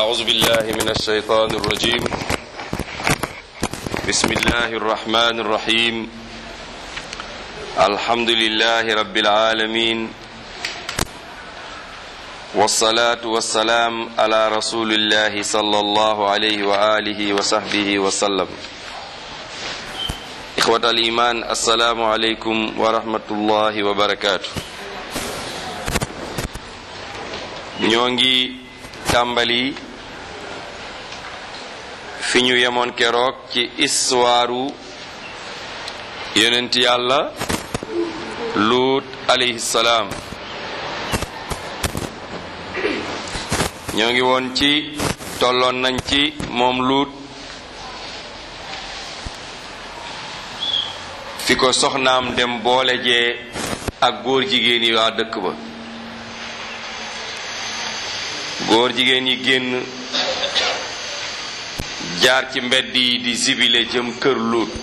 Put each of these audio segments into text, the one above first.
أعوذ بالله من الشيطان الرجيم بسم الله الرحمن الرحيم الحمد لله رب العالمين والصلاة والسلام على رسول الله صلى الله عليه وآله وصحبه وسلم إخوة الإيمان السلام عليكم ورحمة الله وبركاته ñongi tàmbali fi ñu yemoon keroog ci histoire yonent yàlla luut alayhi salaam ñoo ngi woon ci tolloon nañ ci moom luut fi ko soxnaam dem boole jee ak góor jigéen yi waa dëkk ba góor jigéen yi génn jaar ci mbedd yi di zibile jëm kër luut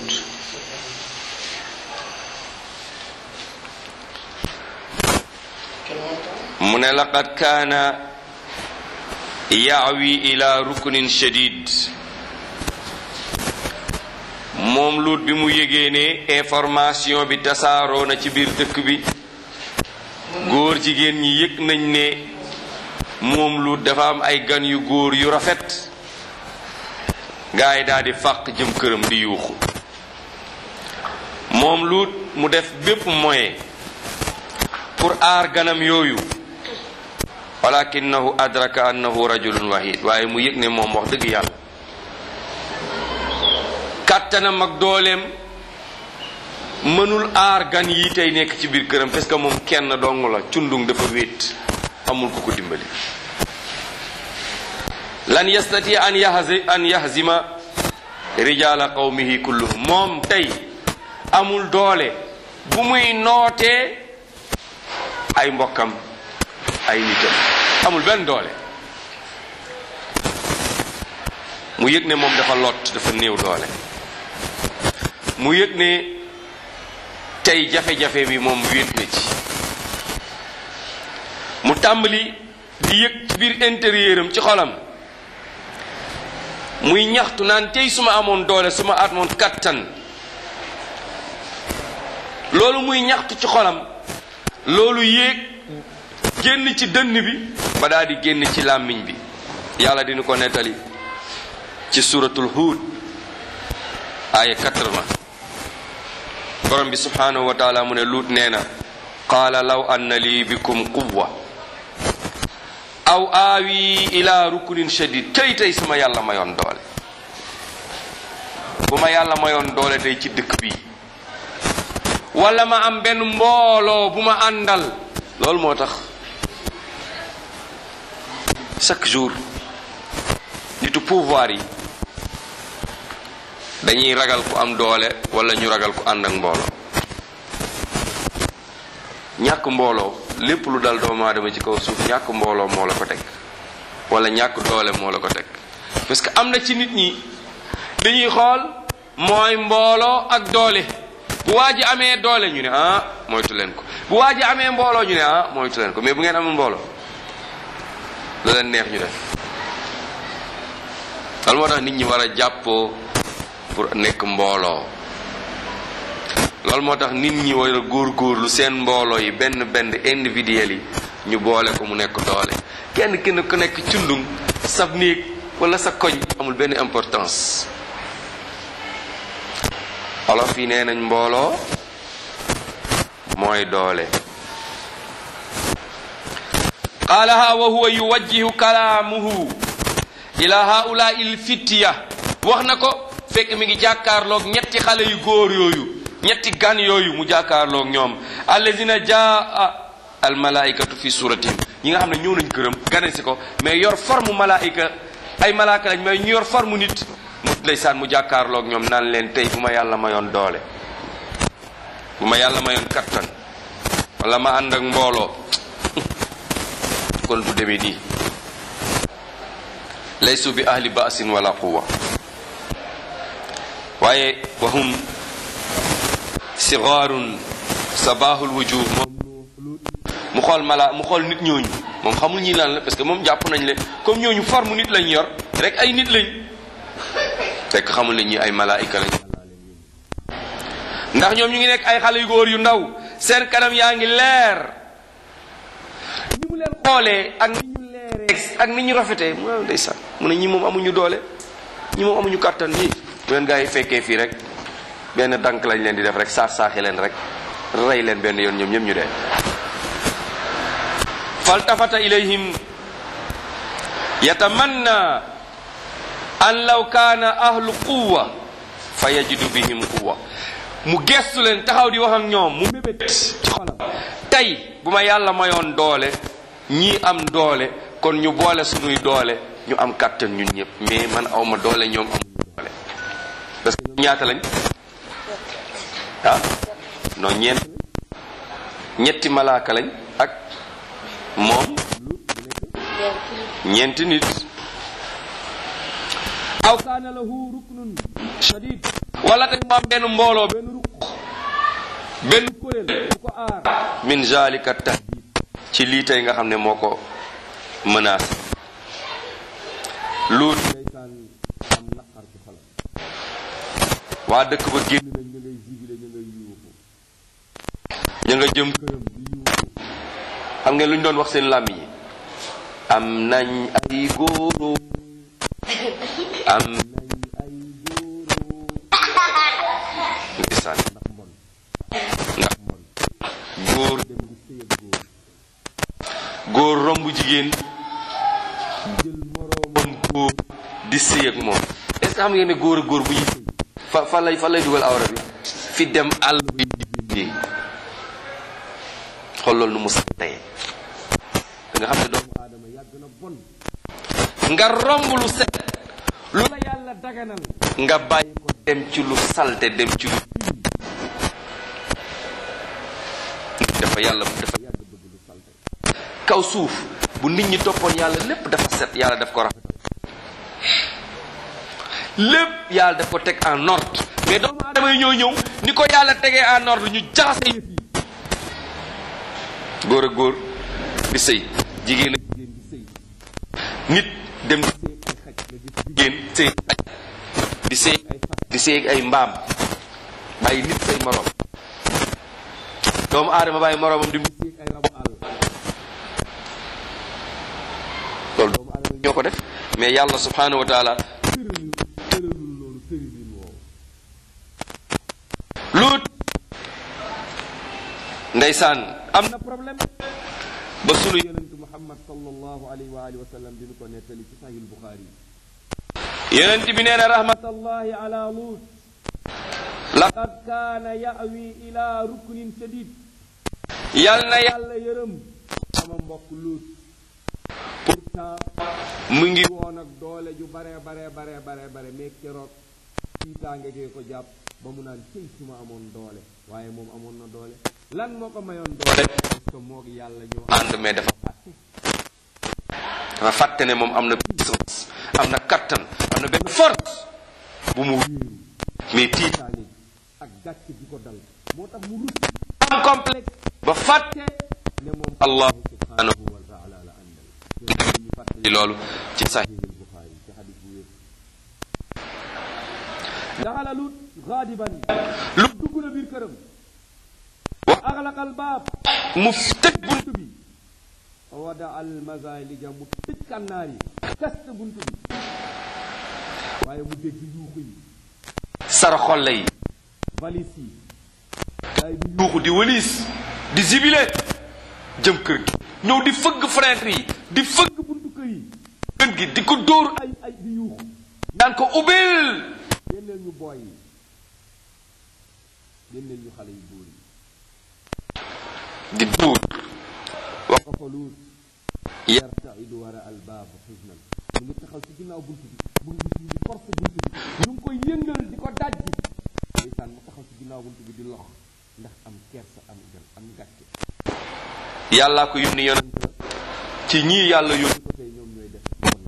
mu ne laqad kaana yaawi ila ruknin shadid moom luut bi mu yégee ne information bi tasaaroo na ci biir dëkk bi góor jigéen ñi yëg nañ ne moom luut dafa am ay gan yu góor yu rafet gaa yi daal di fàq jëm këram di yuuxu moom luut mu def bépp moyen pour aar ganam yooyu walakinahu adraka annahu rajulun wahid waaye mu yëg ne moom wax dëgg yàlla kàttanam ak dooleem mënul aar gan yi tey nekk ci biir këram parce que moom kenn dong la cundung dafa wéet amul ku ko dimbali lan yastati an yahzi an yahzima rijala qawmihi kulluhum moom tey amul doole bu muy nootee ay mbokkam ay nitam amul benn doole mu yëg ne moom dafa lot dafa néew doole mu yëg ne tey jafe-jafe bi moom wéet na ci mu tàmbali di yëg ci biir intérieur am ci xolam muy ñaxtu naan tey su ma amoon doole su ma amoon kattan loolu muy ñaxtu ci xolam loolu yéeg génn ci dënn bi ba daal di génn ci làmmiñ bi yàlla dina ko nettali ci suratul Hud aaya 80 borom bi subhanahu wa taala mu ne luut nee na qaala law anna lii bikum quwwa aw aawi ila rukunin shadid tey tey suma yàlla mayoon doole bu ma yàlla mayoon doole tey ci dëkk bi wala ma am benn mbooloo bu ma àndal loolu moo tax chaque jour nitu pouvoir yi dañuy ragal ku am doole wala ñu ragal ku ànd ak mbooloo ñàkk mbooloo lépp lu dal doomu aadama ci kaw suuf ñàkk mbooloo moo la ko teg wala ñàkk doole moo la ko teg parce que am na ci nit ñi dañuy xool mooy mbooloo ak doole bu waa ji amee doole ñu ne ah moytu leen ko bu waa ji amee mbooloo ñu ne ah moytu leen ko mais bu ngeen amul mbooloo lu leen neex ñu def loolu moo tax nit ñi war a jàppoo pour nekk mbooloo loolu moo tax nit ñi war a góorgóorlu seen mbooloo yi benn benn individuel yi ñu boole ko mu nekk doole kenn kenn ku nekk cundum sab néeg wala sa koñ amul benn importance olof yi nee nañ mbooloo mooy doole qaalaha wa huwa yuwajjihu kalaamuhu ila haula il fittiya wax na ko fekk mi ngi jàkkaarloog ñetti xale yu góor yooyu ñetti gan yooyu mu jàkkaarloog ñoom allazina jaa al malaikatu fi suratihim ñi nga xam ne ñëw nañ këram gane si ko mais yor forme malaika ay malaaka lañ mais ñu yor forme nit mu ndeysaan mu jàkkaarloog ñoom naan leen tey bu ma yàlla mayoon doole bu ma yàlla mayoon kattan wala ma ànd ak mbooloo kon du demee nii laysu bi ahli ba'sin wala quwwa waaye wahum sigaarun sabahul wujuh moom mu xool mala mu xool nit ñooñu moom xamul ñi lan la parce que moom jàpp nañ le comme ñooñu forme nit lañ yor rek ay nit lañ fekk xamul ne ñi ay malaayika lañ ndax ñoom ñu ngi nekk ay xale yu góor yu ndaw seen kanam yaa ngi leer ni mu leen xoolee ak ni ñu leeree ak ni ñu rafetee mu ne ndeysaan mu ne ñi moom amuñu doole ñi moom amuñu kàttan ñii bu leen gaa yi fekkee fii rek benn dank lañ leen di def rek saax saaxi leen rek rey leen benn yoon ñoom ñëpp ñu dee faltafata ilayhim yatamanna an law kaana ahlu quwa fa yajidu bihim quwa mu gestu leen taxaw di wax ak ñoom mu mébét ci xolam tey bu ma yàlla mayoon doole ñii am doole kon ñu boole sunuy doole ñu am kàttan ñun ñëpp mais man awma doole ñoom amuñu doole parce que ñoom ñaata lañ ah non ñeent ñetti malaaka lañ ak moom ñeenti nit aw kaana lahu ruknun shadid wala tey mu am benn mbooloo benn ruq benn kuréel bu ko aar min zalika tahdid ci lii tey nga xam ne moo ko menacé luut ndeysaan am naqar ci xolam waa dëkk ba génn nañ ñu ngay jibile ñu ngay yuuxu ñu nga jëm këram di yuuxu xam ngeen lu ñu doon wax seen làmm yi am nañ ay góoro am nañ ay góoro ndeysaan ndax mbon ndax mbon góor dem di sëy ak góor góor romb jigéen jël moroomam góor di sëy ak moom est-ce que xam ngeen ne góor ak góor bu ñuy sëy fa fa lay fa lay dugal awra bi fi dem àll bi di xool loolu nu mu sax tey nga xam ne doomu aadama yàgg na bon nga romb lu set lu la yàlla daganal nga bàyyi ko dem ci lu salte dem ci lu dafa yàlla dafa yàgg bëgg lu salte kaw suuf bu nit ñi toppoon yàlla lépp dafa set yàlla daf ko rafetal lépp yàlla daf ko teg en ordre mais doomu aadama yi ñoo ñëw ni ko yàlla tegee en ordre ñu jaxase yëf yi góor ak góor di sëy jigéen ak jigéen di sëy nit dem di sëy ay xaj nga gis jigéen sëy xaj di sëy ay fas di sëy ay mbaam bàyyi nit say morom doomu aadama bàyyi moromam di sëy ay rabu àll loolu doomu aadama ñoo ko def mais yàlla subhanahu wa taala tëralul tëralul loolu tëralul woowu luut ndeysaan am na problème ba sunu yonentu muhammad sallallahu alayhi wa alihi wa sallam dinu ko nettali ci sahih bukhari yonent bi nee na rahmatallahi ala lut laqad kaana yawi ila ruknin shadid yal na yàlla yërëm sama mbokk lut pourtant mu ngi woon ak doole ju bare bare bare bare bare mais keroog tiitaange gee ko jàpp ba mu naan cëy su ma amoon doole waaye moom amoon na doole lan moo ko mayoon doole parce que moog yàlla ñoo ànd mais dafa fàtte dafa fàtte ne moom am na puissance am na kattan am na benn force bu mu wéeru mais tiitaange ak gàcce gi ko dal moo tax mu rus am complexe ba fàtte ne moom allahu subhanahu wa taala la àndal ñu fàttali loolu ci sahih al bukhari ci hadis bu wér daxala lut gaadiban lu dugg na biir këram wa axlaqa al baab mu tëj bunt bi wada al mazalija mu tëj kànnaar yi kaste bunt bi waaye mu dégg yuuxu yi sara xolle yi valis yi daay di yuuxu di wëliis di zibile jëm kër gi ñëw di fëgg fenêtre yi di fëgg buntu kër yi kër gi di ko dóor ay ay di yuuxu naan ko ubbil génneel ñu booy yi génneel ñu xale yu góor yi di dóor wax ko fa luut yartaidu wara al baab xusnan mu ngi taxaw ci ginnaaw bunt bi mu ngi gis ñu ngi force bunt bi ñu ngi koy yëngal di ko daj bi ndeysaan mu taxaw ci ginnaaw bunt bi di lox ndax am kersa am gën am gàcce yàllaa ko yónni yonent la ci ñii yàlla yónni ko tey ñoom ñooy def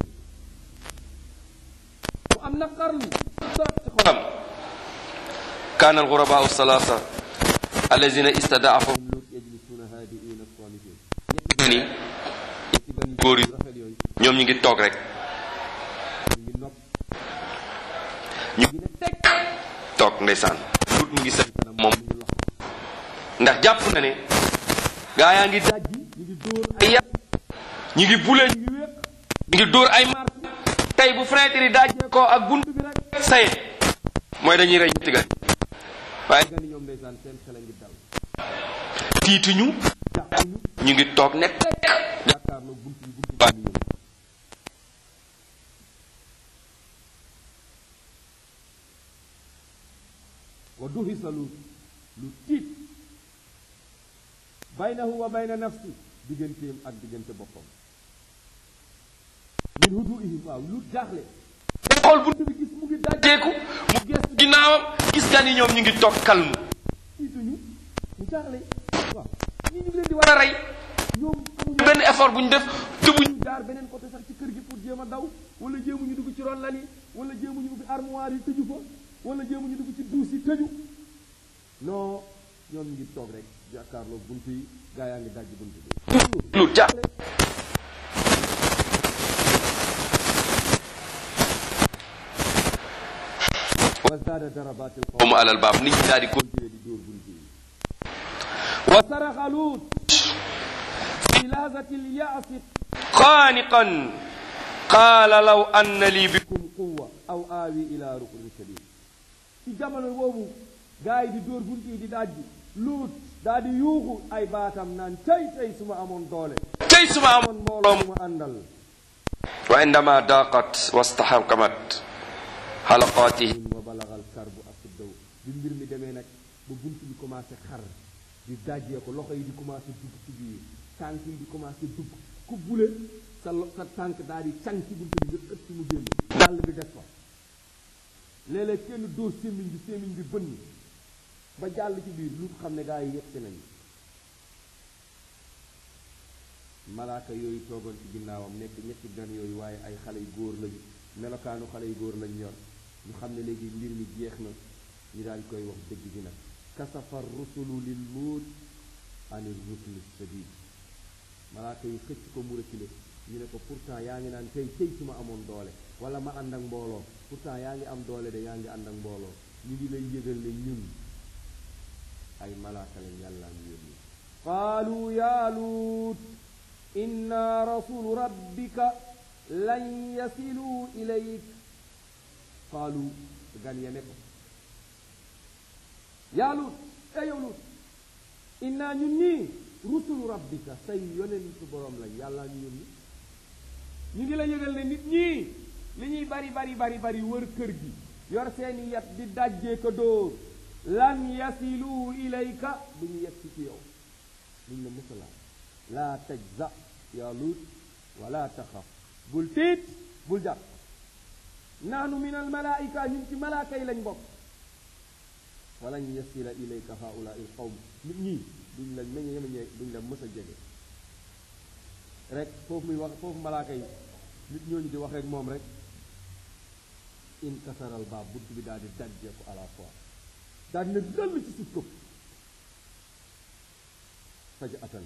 mu am naqarlu trop ci xolam kaana alxurabaa salaasa allazina istadaafahum lut yajlisuuna haadiina saamitin ñetti gan yi ñetti gan góor yi rafet yooyu ñoo ñoom ñu ngi toog rek ñu ngi nopp ñu ngi ne teg toog ndeysaan luut mu ngi seen kanam moom mu ngi lox ndax jàpp na ne gaa yaa ngi dajji ñu ngi dóor ay yàq ñu ngi bule ñu ngi wéq ñu ngi dóor ay mar tey bu fenêtre yi dajjee ko ak bunt bi rek saye mooy dañuy rey ñetti gan waaye gan ñoom ndeysaan seen xel a ngi dal tiituñu jàppuñu ñu ngi toog ne teg jàkkaarloo bunt bi bunt baa ngi ñëw wa duhisa lu lu tiit baynahu wa bayna nafsi digganteem ak diggante boppam min huduihim waaw lu jaaxle xool bunt bi gis mu ngi dajjeeku mu gestu ginnaawam gis gan yi ñoom ñu ngi toog kalmu tiituñu mu jaaxle waaw ñii ñu ngi leen di war a rey ñoom amuñu benn effort bu ñu def tëbuñu jaar beneen côté sax ci kër gi pour jéem a daw wala jéemuñu dugg ci ron lal yi wala jéemuñu ubbi armoire yi tëju fa wala jéemuñu dugg ci duus yi tëju non ñoom ñu ngi toog rek jàkkaarloo bunt yi gaa yaa ngi dajji bunt bi lu jaaxle wa zaada darabatil qawmu alal baab nit ñi daal di continuer di dóor bunt yi wa saraxa luut fi lahzati lyasi xaaniqan qaala law anna lii bikum quwa aw aawi ila ruknin shadid ci jamono boobu gaa yi di dóor bunt yi di dajji luut daa di yuuxu ay baatam naan tey tey su ma amoon doole tey su ma amoon mbooloo mu ma àndal wa indama daqat wastaxakamat xalaqaatihim wa balagal karbu asuddaw bi mbir mi demee nag ba bunt bi commencé xar di dajjee ko loxo yi di commencé dugg ci biir tànk yi di commencé dugg ku bule sa lo sa tànk daal di can ci bunt bi nga ëpp mu génn dàll bi des fa léeg-léeg kenn dóor sémmiñ bi sémmiñ bi bënn ba jàll ci biir lu xam ne gaa yi yëpp si nañu malaaka yooyu toogoon ci ginnaawam nekk ñetti gan yooyu waaye ay xale yu góor lañu melokaanu xale yu góor lañu yor ñu xam ne léegi mbir mi jeex na ñu daal koy wax dëgg gi nag kasafa rusulu lil luut anir rukni sadid malaaka yi xëcc ko mu reculé ñu ne ko pourtant yaa ngi naan tey tey su ma amoon doole wala ma ànd ak mbooloo pourtant yaa ngi am doole de yaa ngi ànd ak mbooloo ñu ngi lay yëgal ne ñun ay malaaka lañ yàlla ñu yónni qaalu yaa luut inna rasulu rabbika lan yasilu ilayk qaalu gan ya ne ko yaa luut e yow luut inna ñun ñii rusulu rabbika say yonentu borom lañ yàlla ñu yónni ñu ngi la yëgal ne nit ñii li ñuy bari bari bari bari wër kër gi yor seeni yat di dajjee ko dóor lan yasilu ilayka du ñu yegg ci yow duñ la musalaam laa tajza yaa luut wala taxaf bul tiit bul jàpp naanu min al malaika ñun ci malaaka yi lañ bokk walan yasila ilayka haula il qawm nit ñi duñ la meñe meñe duñ la mës a jege rek foofu muy wax foofu malaaka yi nit ñooñu di wax rek moom rek inkasaral baab bunt bi daal di dajjee ko à la fois daal di ne dëll ci suuf këpp faj atan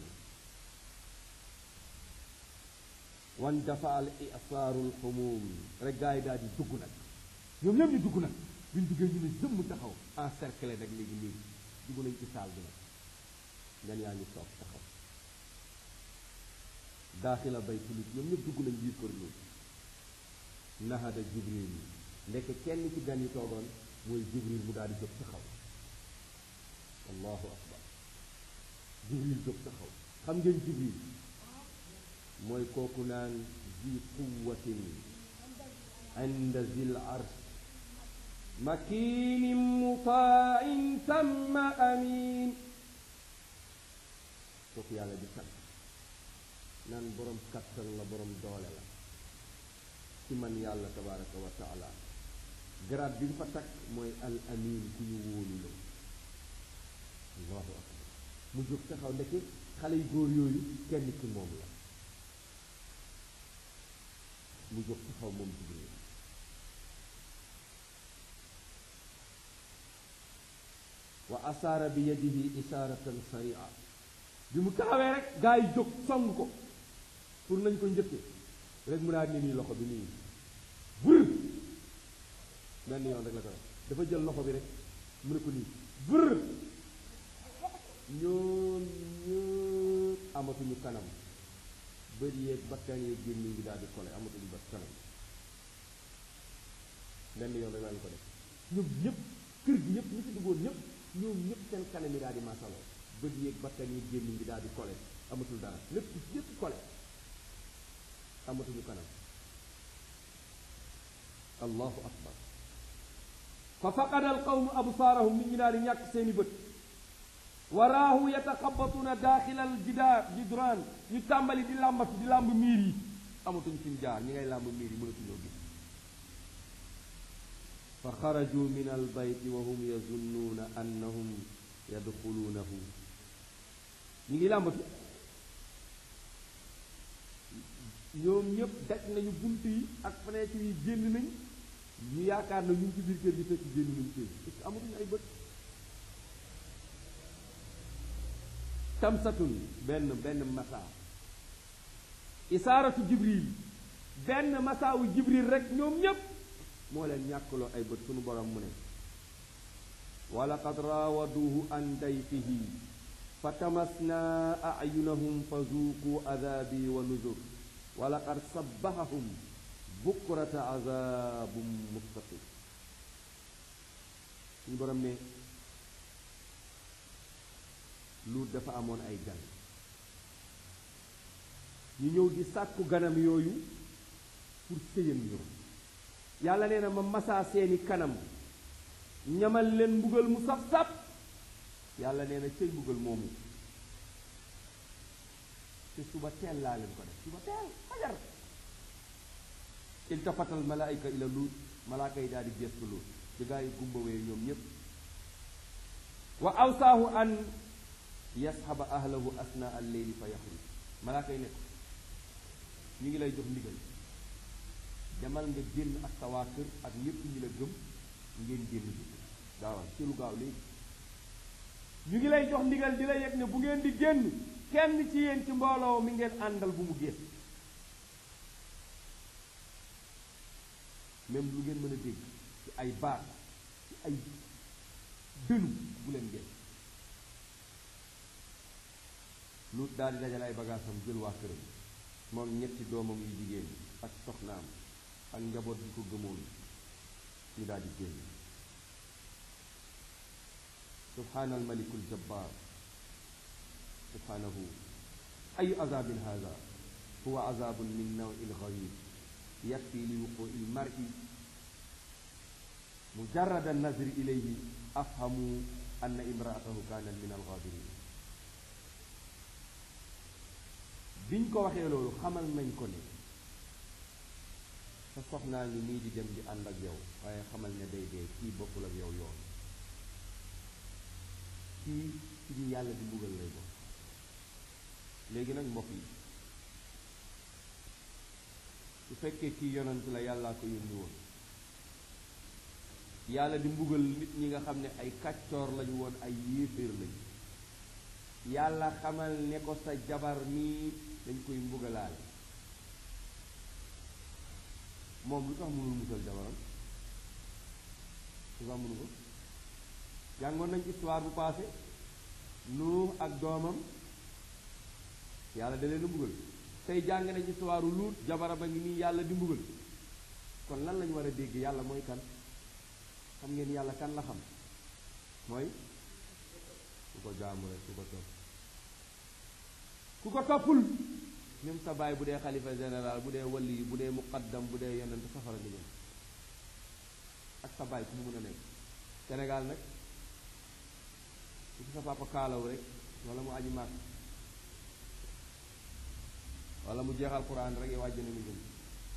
wan dafa al isaarul xumum rek gars yi daal di dugg nag ñoom ñëpp ñu dugg nag buñ duggee ñu ne jëmm taxaw encerclé nag léegi léegi dugg nañ ci saal bi nag ngan yaa ngi toog taxaw daaxila bay tulit ñoom ñëpp dugg nañ biir kër loolu nahada jibril yi ndekk kenn ci gan yi toogoon mooy jibril mu daal di jóg taxaw allahu akbar jibril jóg taxaw xam ngeen jibril mooy kooku naan zi quwatin inda zil arsh makinin mutain samma amin kooku yàlla di sant naan borom kattan la borom doole la ci man yàlla tabaraka wa taala grade bi mu fa takk mooy al amin ku ñu wóolu la allahu akbar mu jóg taxaw ndeke xale yu góor yooyu kenn ki moom la mu jóg taxaw moom jibril wa asaara bi yadihi isaaratan saria bi mu taxawee rek gaa yi jóg song ko pour nañ ko njëkke rek mu naa ni nii loxo bi nii vër benn yoon rek la ko def dafa jël loxo bi rek mu ne ko nii vër ñoom ñëpp amatuñu kanam bët yeeg bakkan yeeg gémmiñ gi daal di kole amatuñu bat kanam benn yoon rek la ñu ko def ñoom ñëpp kër gi ñëpp ñu ci duggoon ñëpp ñoom ñëpp seen kanam yi daal di masaloo bët yeeg bakkan yeeg gémmiñ gi daal di kole amatul dara lépp lépp kole amatuñu kanam allahu akbar fa faqada al qawmu absaarahum nit ñi daal di ñàkk seeni bët waraahu yataxabatuna daaxila al jidaar jidraan ñu tàmbali di làmbatu di làmb miir yi amatuñ fuñ jaar ñi ngay làmb miir yi mënatuñoo gis fa xaraju min al bayti wa hum yazunnuuna annahum yadxuluunahu ñu ngi làmbatu ñoom ñëpp daj nañu bunt yi ak fenêtre yi génn nañ ñu yaakaar na ñu ngi ci biir kër gi fekk génn nañ kër gi parce que amatuñu ay bët tamsatun benn benn masa isaaratu jibril benn masaawu jibril rek ñoom ñépp moo leen ñàkkaloo ay bët sunu borom mu ne wa laqad raawaduhu an dayfihi fa tamasna ayunahum fa zuuqu adaabi wa nuzur wa laqad sabbahahum bukrata azabum mustaqim suñu borom ne luut dafa amoon ay gan ñu ñëw di sàkku ganam yooyu pour sëyal ñoom yàlla nee na ma masaa seeni kanam ñamal leen mbugal mu saf-saf yàlla nee na cëy mbugal moomu te suba teel laa leen ko def suba teel fajar iltafatal malaayika ila luut malaaka yi daal di gestu luut di gaa yi gumbawee ñoom ñépp wa awsaahu an yasxaba ahlahu asna al leyli fa yaxruj malaaka yi ne ko ñu ngi lay jox ndigal demal nga génn ak sa waa kër ak ñépp ñi la gëm ngeen génn bi gaawal ci lu gaaw léegi ñu ngi lay jox ndigal di la yëg ne bu ngeen di génn kenn ci yéen ci mbooloo mi ngeen àndal bu mu génn même lu ngeen mën a dégg ci ay baat ci ay dënu bu leen génn lu daal di dajale ay bagaasam jël waa këram moom ñetti doomam yu jigéen ak soxnaam ak njaboot bi ko gëmoon ñu daal di génn subhaana almaliku aljabbar subhaanahu ayu azabin hada huwa azabun min nawi lgarib yakfi li wuqui lmari mujarrada annazri ilayhi afhamu anna imraatahu kanat min algabirin biñ ko waxee loolu xamal nañ ko ne sa soxnaa ngi nii di dem di ànd ak yow waaye xamal ne day dee kii bokkul ak yow yoon kii ci ñu yàlla di mbugal lay bokk léegi nag mbokk yi su fekkee kii yonant la yàllaa ko yónni woon yàlla di mbugal nit ñi nga xam ne ay kàccoor lañu woon ay yéeféer lañu yàlla xamal ne ko sa jabar mii dañ koy mbugalaale moom lu tax mënul musal jabaram lu tax mënu ko jàngoon nañ histoire bu passé nuux ak doomam yàlla da leen a mbugal tey jàng nañ histoire luut jabaram a ngi nii yàlla di mbugal kon lan lañu war a dégg yàlla mooy kan xam ngeen yàlla kan la xam mooy ku ko jaamu rek ku ko topp ku ko toppul même sa baay bu dee xalifa général bu dee wali bu dee muqaddam bu dee yonent safara nga jëm ak sa baay ku mu mën a nekk Sénégal nag su sa papa kaalaw rek wala mu aji màkk wala mu jeexal quran rek yow àjjana nga jëm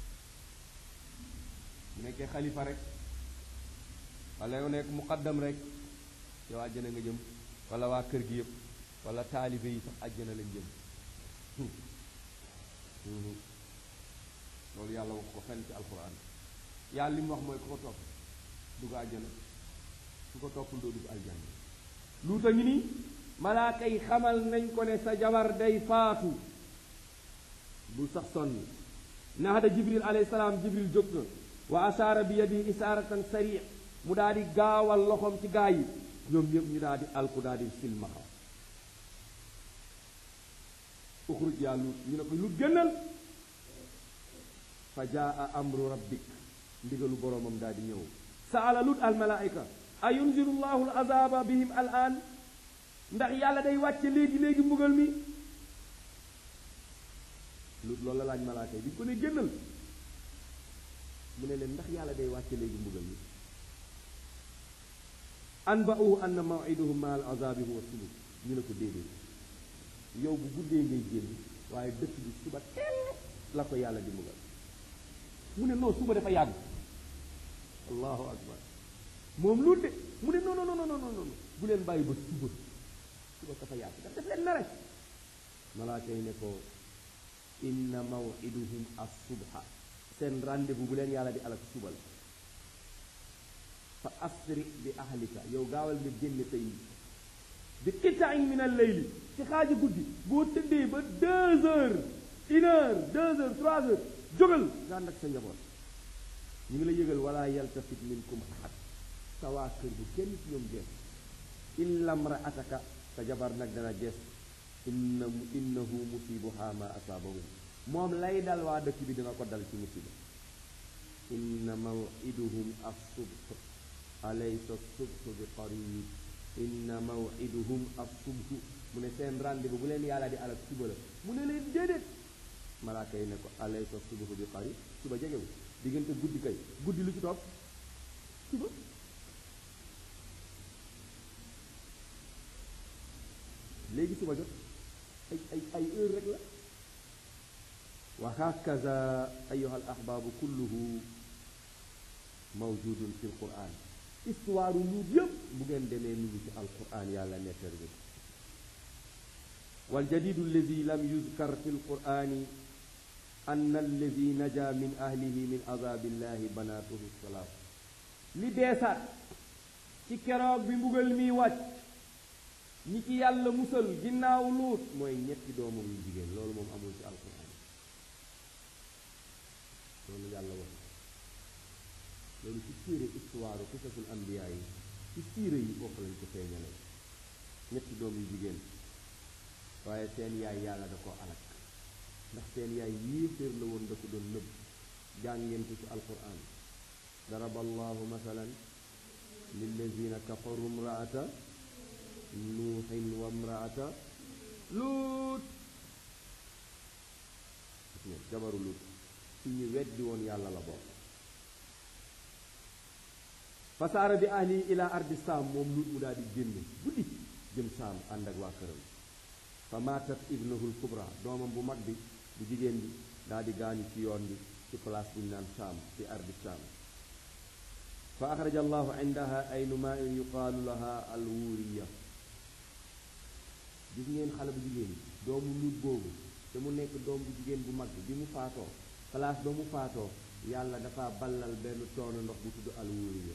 bu nekkee xalifa rek wala yow nekk muqaddam rek yow àjjana nga jëm wala waa kër gi yëpp wala taalibe yi sax àjjana lañ jëm loolu yàlla wax ko fenn ci alquran yàlla li mu wax mooy ku ko topp dugg àjjana ku ko toppul doo dugg aljanna luuta ngi nii malaaka yi xamal nañ ko ne sa jabar day faatu bul sax sonn nahada jibril alayhi salaam jibril jóg na wa ashaara bi yadi isaaratan sari mu daal di gaawal loxoom ci gaa yi ñoom ñëpp ñu daal di alku daal di silmaxa uxruj yaa lut ñu ne ko lut génnal fa jaa amru rabbik ndigalu boroomam daal di ñëw saala lut al malaika a yunziru llahu al azaba bihim al an ndax yàlla day wàcce léegi léegi mbugal mi lut loolu la laaj malaaka yi bi ko ne génnal mu ne leen ndax yàlla day wàcce léegi mbugal mi an ba uhu anna mawiduhum ma al azabi huwa subut ñu ne ko déedéet yow bu guddee ngay génn waaye dëkk bi suba teel la ko yàlla di mbugal mu ne non suba dafa yàgg allahu akbar moom lu de mu ne non non non non non bu leen bàyyi ba suba suba dafa yàgg daf def leen na rek malaaka yi ne ko inna mawiduhum as-subha seen rendez-vous bu leen yàlla di alak suba la fa asri bi ahlika yow gaawal nga génne tey bi qitain min al-layli ci xaaji guddi boo tëddee ba deux heures une heure deux heures trois heures jógal nga ànd ak sa njaboot ñu ngi la yëgal wala yaltafit minkum ahad sa waa kër bu kenn ci ñoom gees illa mraataka sa jabar nag dana gees inna innahu musibuha ma asaabahum moom lay dal waa dëkk bi dina ko dal ci musiba inna mawiduhum as-subh alaysa as-subhu bi qarib inna mawiduhum as-subh mu ne seen rendez-vous bu leen yàlla di alak suba la mu ne leen déedéet malaaka yi ne ko alaysa as-subhu bi qarib suba jegewu diggante guddi kay guddi lu ci topp suba léegi suba jot ay ay ay heure rek la wa hakaza ayuha al ahbaabu kulluhu mawjudun fi l quran histoire luut yëpp bu ngeen demee mi ngi ci alquran yàlla nettar bi waljadidu alladi lam yuzkar fi lqurani an alladi naja min ahlihi min azabillahi banatuhu salaam li beesaat ci keroog bi mbugal mi wàcc ñi ci yàlla musal ginnaaw luut mooy ñetti doomam yu jigéen loolu moom amul ci alquran loolu yàlla wax loolu ci téere histoire qisasul anbiya yi ci siire yi foofu lañ ko feeñale ñetti doom yu jigéen waaye seen yaay yàlla da ko alak ndax seen yaay yéeféer la woon da ko doon nëbb jàng ngeen ko ci alquran daraba allahu masalan lillazina kafaru mraata nuuxin wa mraata luut jabaru luut ci ñu weddi woon yàlla la bokk fasaara bi ahli ila ardi saam moom luut mu daal di génn guddi jëm saam ànd ak waa këram fa maatat ibnahul kubra doomam bu mag bi bu jigéen bi daal di gaañu ci yoon bi ci place bu ñu naan saam ci ardi saam fa axraja allahu indaha aynu main yuqaalu laha alwuriya gis ngeen xale bu jigéen bi doomu luut boobu te mu nekk doom bu jigéen bu mag bi mu faatoo place ba mu faatoo yàlla dafa ballal benn toonu ndox bu tudd alwuriya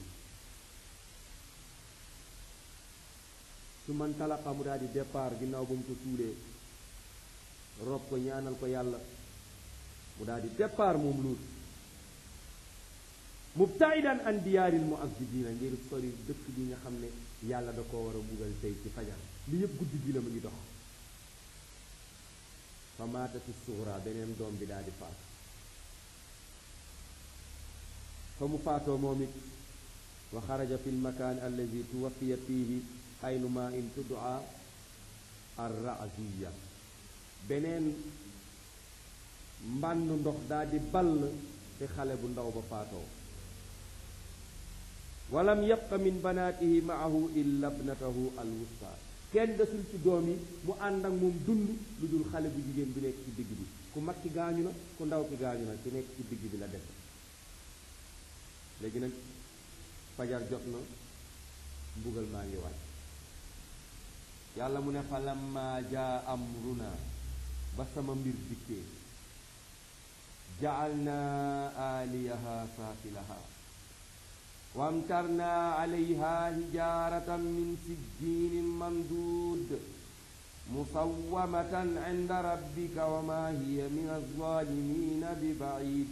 su man talaqa mu daal di départ ginnaaw ba mu ko suulee rob ko ñaanal ko yàlla mu daal di départ moom luut mubtaidan an diyaaril muazzibina ngir sori dëkk bi nga xam ne yàlla da koo war a buggal tey ci fajar li yëpp guddi gi la mu ngi dox fa maatati suura beneen doom bi daal di faatu fa mu faatoo moom it wa xaraja fi lmakaan alladi tuwafiya fiihi aynu ma in tudaa arraziya beneen mbànn ndox daal di ball te xale bu ndaw ba faatoo walam yabqa min banaatihi maahu illa bnatahu alwusta kenn desul ci doom yi mu ànd ak moom dund lu dul xale bu jigéen bi nekk ci digg bi ku mag ki gaañu na ku ndaw ki gaañu na ki nekk ci digg bi la def léegi nag fajar jot na mbugal maa ngi wàcc yàlla mu ne fa lamma jaa amruna ba sama mbir dikkee jaalna aaliyaha saafilaha wamtarna alayha hijaratan min sijjinin mamduud musawwamatan inda rabbika wa ma hiya min alzalimina bi baid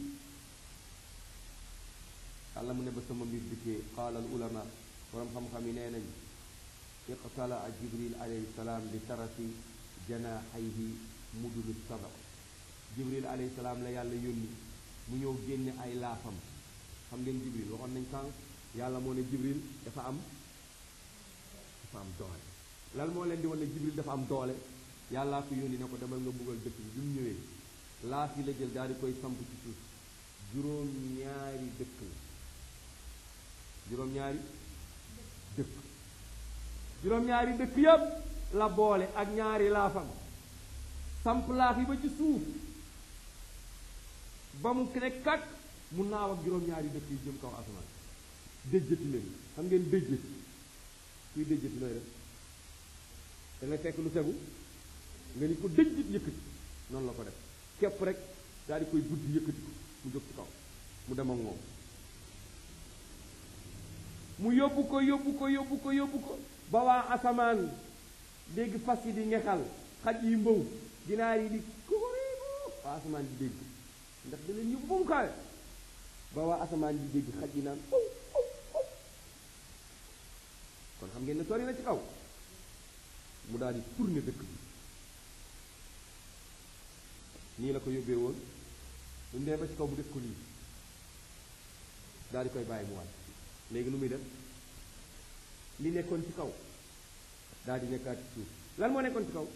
yàlla mu ne ba sama mbir dikkee qaala al ulama borom xam-xam yi nee nañ iqtalaa jibril alayhi salaam bi tarafi janaahayhi mudulu saba jibril alayhi salaam la yàlla yónni mu ñëw génne ay laafam xam ngeen jibril waxoon nañ sànq yàlla moo ne jibril dafa am dafa am doole lan moo leen di wan ne jibril dafa am doole yàllaa ko yónni ne ko demal nga buggal dëkk bi bi mu ñëwee laaf yi la jël daal di koy samp ci suuf juróom-ñaari dëkk la juróom-ñaari dëkk juróom-ñaari dëkk yépp la boole ak ñaari laafam samp laaf yi ba ci suuf ba mu ne kat mu naaw ak juróom-ñaari dëkk yi jëm kaw asamaan déjjati leen xam ngeen déjjati kuy déjjati looy def da nga fekk lu tegu nga ni ko déjjit yëkkati noonu la ko def képp rek daal di koy buddi yëkkati ko mu jóg ci kaw mu dem ak moom mu yóbbu ko yóbbu ko yóbbu ko yóbbu ko ba waa asamaan dégg fas yi di ngexal xaj yi mbow ginaar yi di kukuriku waa asamaan di dégg ndax da leen yóbbu ba mu kawe ba waa asamaan di dégg xaj yi naan aw aw aw kon xam ngeen ne sori na ci kaw mu daal di tourner dëkk bi nii la ko yóbbee woon lu mu demee ba ci kaw bu def ko nii daal di koy bàyyi mu wàcc léegi nu muy def li nekkoon ci kaw daal di nekkaat ci suuf lan moo nekkoon ci kaw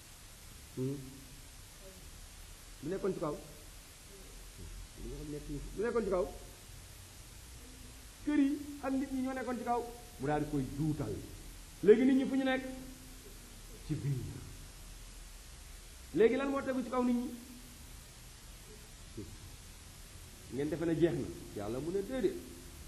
lu nekkoon ci kaw li nga xam nekk lu nekkoon ci kaw kër yi ak nit ñi ñoo nekkoon ci kaw mu daal di koy juutal léegi nit ñi fu ñu nekk ci biir léegi lan moo tegu ci kaw nit ñi ngeen defe ne jeex na yàlla mu ne déedéet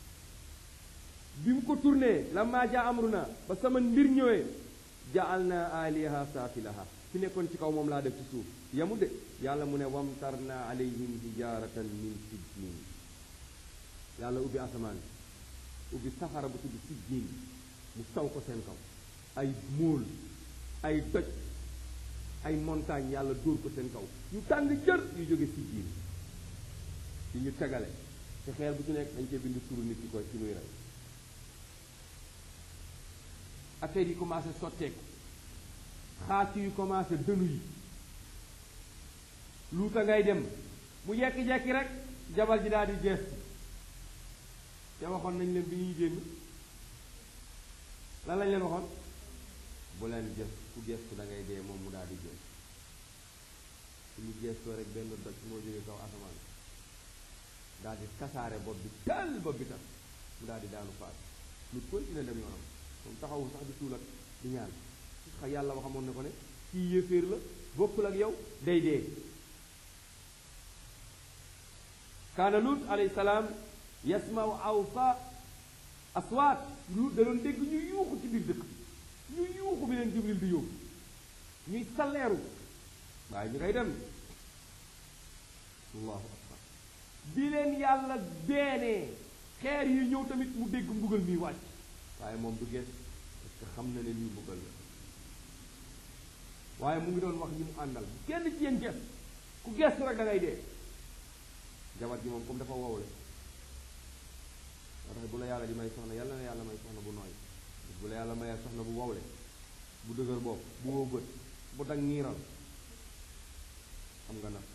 bi mu ko tourné lamma jaa amruna ba sama mbir ñëwee jaal na aliha saafilaha fi nekkoon ci kaw moom laa def ci suuf yamu de yàlla mu ne wamtarna alayhim hijaratan min sijjin yàlla ubbi asamaan ubbi safara bu tudd sijjin mu taw ko seen kaw ay móol ay doj ay montagne yàlla dóor ko seen kaw yu tàng jër yu jóge sijjin yi ñu tegale te xeer bu ci nekk dañ cee bind turu nit ki koy ci muy rey affaire yi commencé sotteeku xaas yu commencé dënu yi luuta ngay dem mu jekki-jekki rek jabar ji daal di gees te waxoon nañ leen bi ñuy génn lan lañ leen waxoon bu leen gës ku gestu da ngay dee moom mu daal di gees su ñu gestoo rek benn doj moo jógee kaw asamaan daal di kasaare bopp bi tal bopp bi tax mu daal di daanu faat lu continué dem yoonam moom taxawul sax di tuul ak di ñaan xa yàlla waxamoon ne ko ne kii yéeféer la bokkul ak yow day dee kaana lut alayhi salaam yasmau awfa aswaat lut da doon dégg ñu yuuxu ci biir dëkk ñu yuuxu bi leen jibril di yóbbu ñuy salleeru waaye ñu koy dem allahu akbar bi leen yàlla beenee xeer yi ñëw tamit mu dégg mbugal mi wàcc waaye moom du gees parce que xam na ne lii mbugal la waaye mu ngi doon wax ñi mu àndal kenn ci yéen gees ku geestu rek da ngay dee jabar ji moom comme dafa wowle moo tax bu la yàlla di may soxna yàlla na yàlla may soxna bu nooy bu la yàlla mayee soxna bu wowle bu dëgër bopp bu wow bët bu dag niiral xam nga nag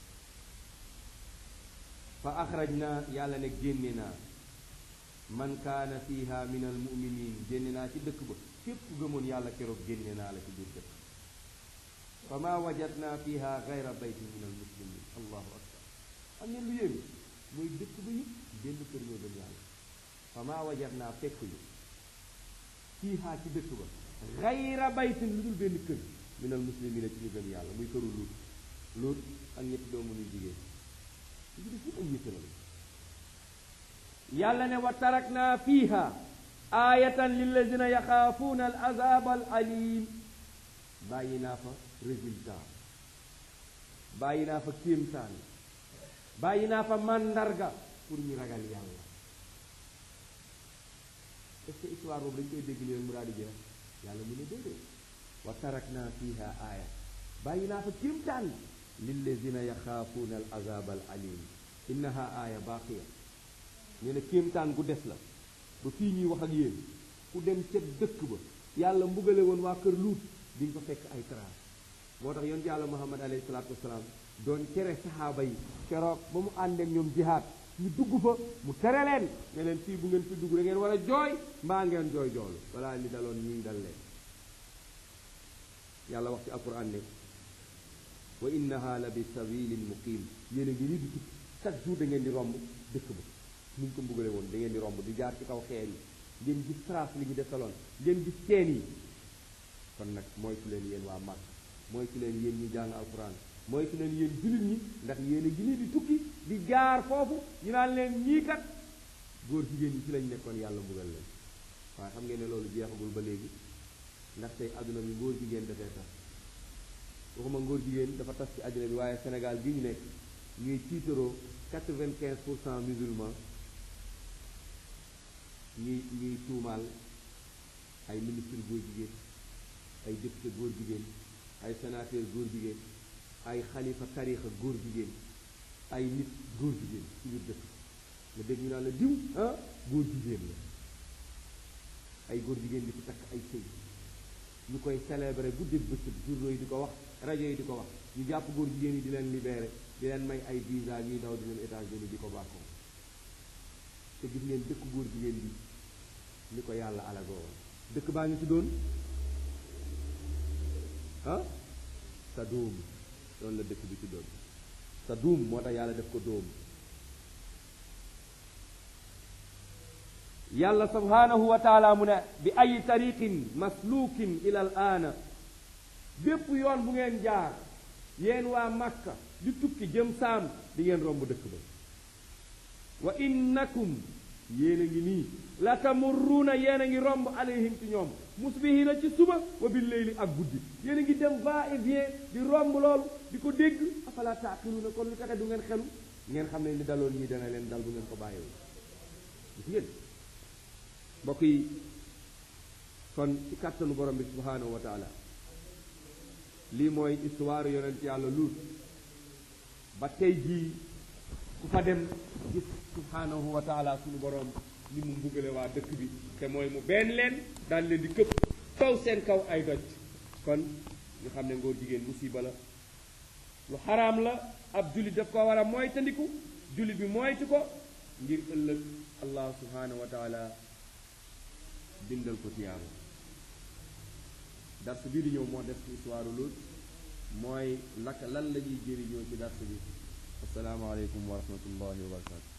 fa axraj naa yàlla ne génne naa man kaana fiha min al muminin génne naa ci dëkk ba képp ku gëmoon yàlla keroog génne naa la ci biir dëkk fa ma wajadna fiha gayra baytin min al muslimin allahu akbar am ngeen lu yéemi mooy dëkk ba yëpp benn kër ñoo gëm yàlla fa ma wajadna fekk yu fiha ci dëkk ba gayra baytin lu dul benn kër min al muslimina ci ñu gëm yàlla muy këru luut luut ak ñetti doomu ñuy jigéen ñu def yëpp ay ñett la yàlla ne wa tarakna fiha ayatan lillazina yaxaafuuna al azab al alim bàyyi naa fa résultat bàyyi naa fa kéemtaan bàyyi naa fa màndarga pour ñu ragal yàlla est-ce que histoire boobu dañ koy dégg leen mu daal di jeex yàlla mu ne déedéet wa tarakna fiha aaya bàyyi naa fa kéemtaan lillazina yaxaafuuna al azab al alim innaha aaya baaqiya nee na kéemtaan gu des la ba fii ñuy wax ak yéen ku dem ca dëkk ba yàlla mbugale woon waa kër luut di nga fa fekk ay trace moo tax yonent yàlla muhammad alayhi salaatu wasalaam doon tere saxaaba yi keroog ba mu àndeek ñoom jihaad ñu dugg fa mu tere leen ne leen fii bu ngeen fi dugg da ngeen war a jooy mbaa ngeen jooy joolu balaa li daloon ñii dal leen yàlla wax ci alquran ne wa innaha la bi sabilin muqim yéen a ngi nii di tukki chaque jour da ngeen di romb dëkk ba nuñ ko mbugale woon da ngeen di romb di jaar ci kaw xeer yi ngeen gis trace li ñu defaloon ngeen gis teen yi kon nag moytu leen yéen waa Màkk moytu leen yéen ñi jàng alquran moytu leen yéen jullit ñi ndax yéen a ngi nii di tukki di jaar foofu ñu naan leen ñii kat góor jigéen ñi ci lañ nekkoon yàlla mbugal leen waaye xam ngeen ne loolu jeexagul ba léegi ndax tey adduna bi ngóor jigéen dafay tas waxuma ngóor jigéen dafa tas ci adduna bi waaye Sénégal gi ñu nekk ñuy tiitaroo quatre-vingt-quinze pour cent musulman ñuy ñuy tuumaal ay ministre góor jigéen ay député góor jigéen ay sénateur góor jigéen ay xalifa tarixa góor jigéen ay nit góor jigéen ci biir dëkk nga dégg ñu naan la diw ah góor jigéen la ay góor jigéen di ci takk ay sëy ñu koy célébrer guddeeg bëccëg journaux yi di ko wax rajo yi di ko wax ñu jàpp góor jigéen yi di leen libéré di leen may ay visa ñuy daw di leen États-Unis di ko bàkkoo te gis ngeen dëkk góor jigéen bi ni ko yàlla alagoo woon dëkk baa ngi tuddoon ah sa doom loolu la dëkk bi tuddoon sa doom moo tax yàlla def ko doom yàlla subhanahu wa taala mu ne bi ay tariqin maslukin ila al aana bépp yoon bu ngeen jaar yéen waa Makka di tukki jëm saam di ngeen romb dëkk ba wa innakum yéen a ngi nii la tamurruuna yéen a ngi romb alayhim ci ñoom musbihina ci suba wa bil leyli ak guddi yéen a ngi dem va et vient di romb loolu di ko dégg afala taaqiluuna kon lu taxe du ngeen xelu ngeen xam ne li daloon ñii dana leen dal bu ngeen ko bàyyiwul gis ngeen mbokk yi kon ci kàttanu borom bi subhanahu wa taala lii mooy histoire yonent yàlla luut ba tey jii ku fa dem gis subhanahu wa taala suñu borom ni mu mbugale waa dëkk bi te mooy mu benn leen daal leen di këpp kaw seen kaw ay doj kon ñu xam ne ngóor jigéen musiba la lu xaraam la ab jullit daf ko war a moytandiku jullit bi moytu ko ngir ëllëg allah subhanahu wa taala bindal ko tiyaaba dars bii di ñëw moo def ci histoire Luut mooy laka lan la ñuy jëriñoo ci dars bi asalaamaaleykum wa rahmatullahi wa barakatu